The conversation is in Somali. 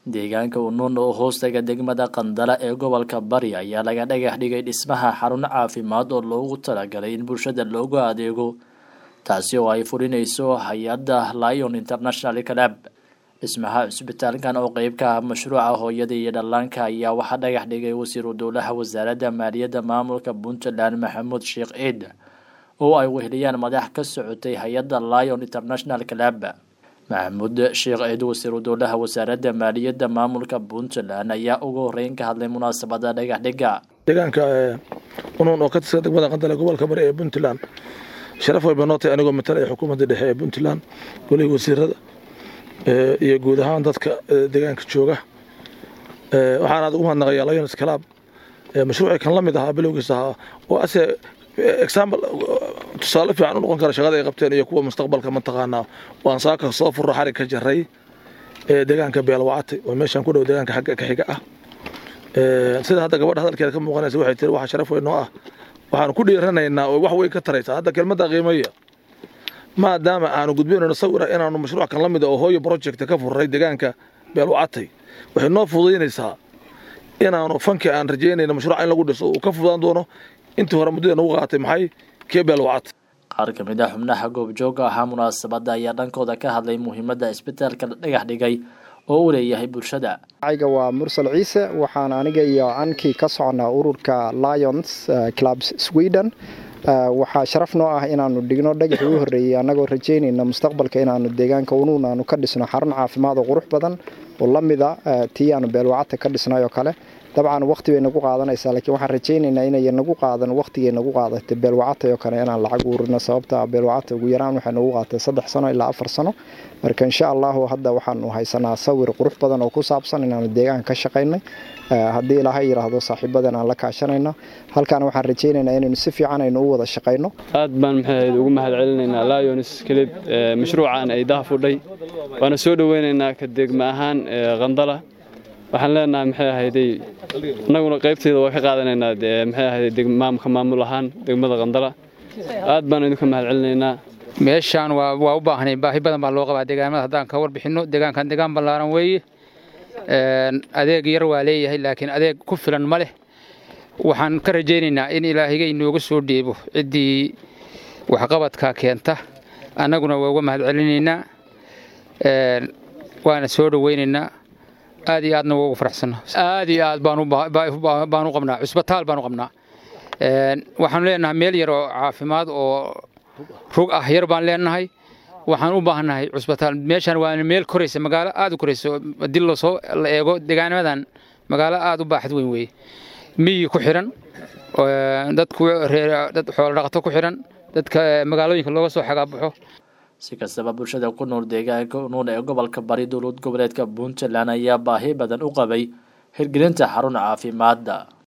deegaanka unuun oo hoostaga degmada qandala ee gobolka bari ayaa laga dhagax dhigay dhismaha xarun caafimaad oo loogu talagalay in bulshada loogu adeego taasi oo ay fulinayso hay-adda lion international club dhismaha cusbitaalkan oo qeyb ka ah mashruuca hooyada iyo dhallaanka ayaa waxaa dhagax dhigay wasiiru dowlaha wasaaradda maaliyadda maamulka puntland maxamuud sheekh ciid oo ay weheliyaan madax ka socotay hay-adda lion international club maxamuud sheekh ciid wasiiru dowlaha wasaaradda maaliyadda maamulka puntland ayaa ugu horeyn ka hadlay munaasabada dhagax dhiga deegaanka unuun oo ka tirsan degmada qandale gobolka bari ee puntland sharaf way banootay anigoo matalaya xukuumadda dhexe ee puntland golihii wasiirada iyo guud ahaan dadka deegaanka jooga waxaan aad ugu mahadnaqayaa lions club mashruucii kan la mid ahaa bilowgiisa ahaa oo ase example tusaale fiican u noqon kara shaqada ay qabteen iyo kuwa mustaqbalka mataqaanaa waan saaka soo furro xarig ka jaray ee deegaanka beelwacatay oo meeshan ku dhow deegaanka xagga ka xiga ah sida hadda gabadha hadalkeeda ka muuqanaysa waxay tiri waxa sharaf weyn noo ah waxaan ku dhiiranaynaa oo wax weyn ka taraysa hadda kelmadda qiimaya maadaama aanu gudbinayno sawira inaanu mashruuc kan la mid oo hooyo project ka furray deegaanka beelwacatay waxay noo fududaynaysaa inaanu fanki aan rajaynayno mashruuca in lagu dhiso uu ka fududaan doono intii hore muddada nagu qaatay maxay kee beelwacatay qaar ka mid ah xubnaha goobjooga ahaa munaasabadda ayaa dhankooda ka hadlay muhiimadda isbitaalka la dhagax dhigay oo uu leeyahay bulshada ayga waa mursal ciise waxaan aniga iyo ankii ka soconaa ururka lions clubs sweden waxaa sharaf noo ah inaanu dhigno dhagaxii u horreeyey annagoo rajaynayna mustaqbalka inaanu deegaanka unuun aanu ka dhisno xarun caafimaad oo qurux badan oo la mida tii aanu beelwacata ka dhisnay oo kale dabcan waqti bay nagu qaadanaysaa laakiin waxaan rajaynaynaa inay nagu qaadan waqtigay nagu qaadatay beelwacatay oo kale inaan lacag uurino sababta beelwacata ugu yaraan waxay nagu qaadatay saddex sano ilaa afar sano marka insha allahu hadda waxaanu haysanaa sawir qurux badan oo ku saabsan inaanu deegaanka ka shaqaynay haddii ilaahay yidhaahdo saaxiibadan aan la kaashanayna halkaana waxaan rajaynaynaa inaynu si fiican aynu u wada shaqayno aad baan maxay ugu mahad celinaynaa lions kelib mashruucan ay daha fudhay waana soo dhoweynaynaa ka degma ahaan qandala waxaan leenahay maxay ahayday annaguna qaybteeda waa ka qaadanaynaa maxay ahayday maamka maamul ahaan degmada qandala aad baan idinka mahad celinaynaa meeshaan waa waa u baahnay baahi badan baa loo qabaa deegaamada haddaan ka warbixinno deegaankan deegaan ballaaran weeye adeeg yar waa leeyahay laakiin adeeg ku filan ma leh waxaan ka rajaynaynaa in ilaahayga inooga soo dheebo ciddii waxqabadka keenta annaguna waa uga mahad celinaynaa waana soo dhoweynaynaa aad iyo aadna waa ugu faraxsanna aad iyo aad baan u qabnaa cusbitaal baan u qabnaa waxaanu leenahay meel yar oo caafimaad oo rug ah yar baan leenahay waxaan u baahannahay cusbitaal meeshaan waa meel koraysa magaalo aad u koraysa haddii lasoo la eego deegaanamadan magaalo aad u baaxad weyn weeye miyi ku xidhan dadku dad xoolo dhaqato ku xidhan dadka magaalooyinka looga soo xagaabaxo si kastaba bulshada ku nool deegaanka unuun ee gobolka bari dowlad goboleedka puntland ayaa baahi badan u qabay hirgelinta xarun caafimaadda